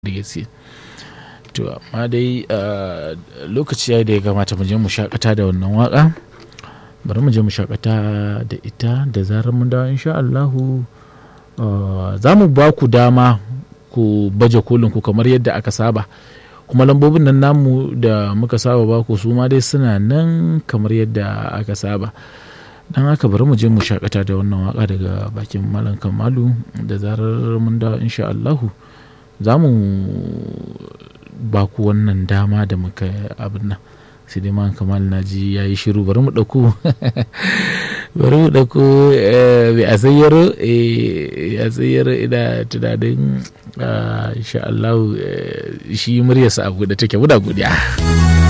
da gaske to amma dai lokaci ya da ya kamata mu je mu shakata da wannan waka bari mu je mu shakata da ita da zarar mun dawo insha Allahu za mu ba ku dama ku baje kolin ku kamar yadda aka saba kuma lambobin nan namu da muka saba ba ku su ma dai suna nan kamar yadda aka saba dan haka bari mu je mu shakata da wannan waka daga bakin malam kamalu da zarar mun dawo insha Allahu za mu ba ku wannan dama da muka abin nan sai dai man kamal na ji ya yi shiru bari mu ɗauko bari mu ɗauko mai a tsayyaro a tsayyaro ina tunanin insha Allah shi muryarsa abu da take muna godiya.